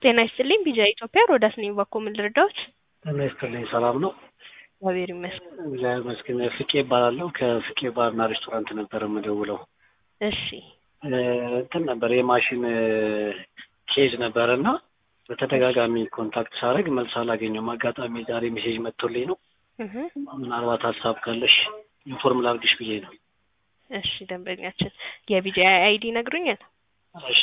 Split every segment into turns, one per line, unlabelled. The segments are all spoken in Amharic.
ጤና ይስጥልኝ ቢጃ ኢትዮጵያ ሮዳስ ነኝ ባኮ ምን ልርዳዎት?
ጤና ይስጥልኝ ሰላም ነው?
እግዚአብሔር ይመስገን።
እግዚአብሔር ይመስገን። ፍቄ እባላለሁ ከፍቄ ባርና ሬስቶራንት ነበር የምደውለው።
እሺ
እንትን ነበር የማሽን ኬዝ ነበር እና በተደጋጋሚ ኮንታክት ሳደርግ መልስ አላገኘሁም። አጋጣሚ ዛሬ ሜሴጅ መጥቶልኝ ነው።
እህ
ምናልባት ሀሳብ ካለሽ ኢንፎርም ላድርግሽ ብዬ ነው።
እሺ ደንበኛችን የቢጃ አይዲ ይነግሩኛል?
እሺ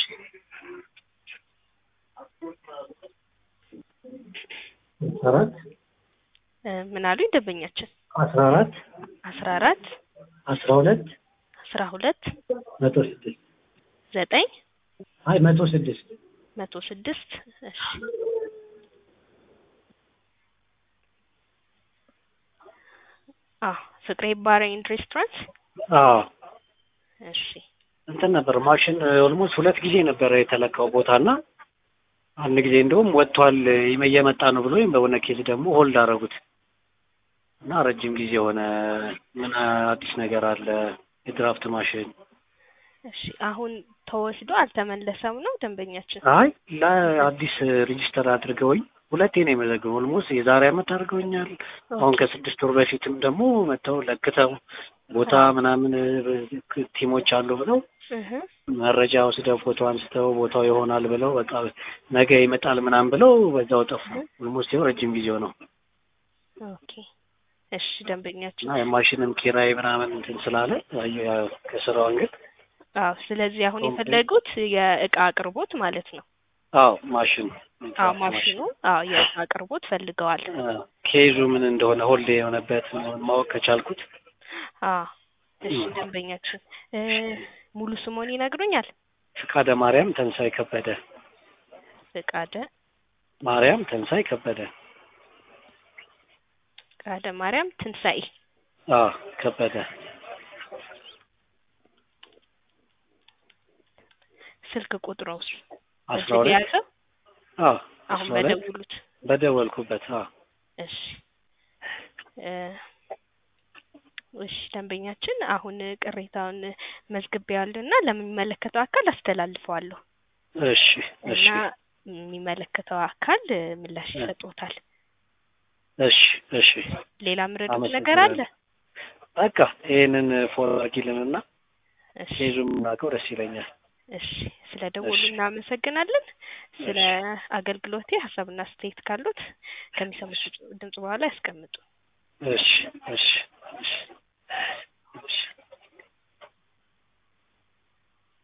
አራት
እ ምን አሉኝ ደንበኛችን?
አስራ አራት
አስራ አራት
አስራ ሁለት
አስራ ሁለት
መቶ ስድስት
ዘጠኝ
አይ መቶ ስድስት
መቶ ስድስት እሺ አ ፍቅሬ ባር ኤንድ ሬስቶራንት
አዎ
እሺ
እንትን ነበር ማሽን ኦልሞስት ሁለት ጊዜ ነበረ የተለካው ቦታና አንድ ጊዜ እንደውም ወጥቷል እየመጣ ነው ብሎ በሆነ ኬዝ ደግሞ ሆልድ አደረጉት እና ረጅም ጊዜ ሆነ። ምን አዲስ ነገር አለ? የድራፍት ማሽን
እሺ አሁን ተወስዶ አልተመለሰም ነው ደንበኛችን?
አይ ለአዲስ ሬጂስተር አድርገውኝ ሁለቴ ነው የመዘገበው። ኦልሞስት የዛሬ አመት አድርገውኛል። አሁን ከስድስት ወር በፊትም ደግሞ መጥተው ለክተው ቦታ ምናምን ቲሞች አሉ ብለው
እህ
መረጃ ወስደው ፎቶ አንስተው ቦታው ይሆናል ብለው በቃ ነገ ይመጣል ምናምን ብለው በዛው ጠፉ። ኦልሞስት ይኸው ረጅም ጊዜው ነው
ኦኬ እሺ ደንበኛችን
እና የማሽንም ኪራይ ምናምን እንትን ስላለ ያው ከስራው እንግዲህ
አዎ ስለዚህ አሁን የፈለጉት የእቃ አቅርቦት ማለት ነው።
አዎ ማሽኑ
አዎ ማሽኑ አዎ የእቃ አቅርቦት ፈልገዋል።
ኬዙ ምን እንደሆነ ሆልዴ የሆነበት ማወቅ ከቻልኩት
አዎ እሺ ደንበኛችን እ ሙሉ ስሞን ይነግሩኛል?
ፍቃደ ማርያም ተንሳይ ከበደ
ፍቃደ
ማርያም ተንሳይ ከበደ
ፍቃደ ማርያም ትንሳኤ
አዎ ከበደ
ስልክ ቁጥሮስ
አስራ ሁለት
የያዘው
አዎ
አሁን
አስራ ሁለት
በደውሉት
በደወልኩበት አዎ
እሺ እ እሺ ደንበኛችን አሁን ቅሬታውን መዝግቤዋለሁና ለሚመለከተው አካል አስተላልፈዋለሁ
እሺ እሺ
እና የሚመለከተው አካል ምላሽ ይሰጡታል።
እሺ እሺ
ሌላ ምረዱት ነገር አለ?
በቃ ይሄንን ፎሎ አድርጊልንና
እሺ
ኬዙም የምናውቀው ደስ ይለኛል።
እሺ ስለ ደወሉ እናመሰግናለን። ስለ አገልግሎቴ ሀሳብና አስተያየት ካሉት ከሚሰሙት ድምጽ በኋላ ያስቀምጡ።
እሺ እሺ እሺ እሺ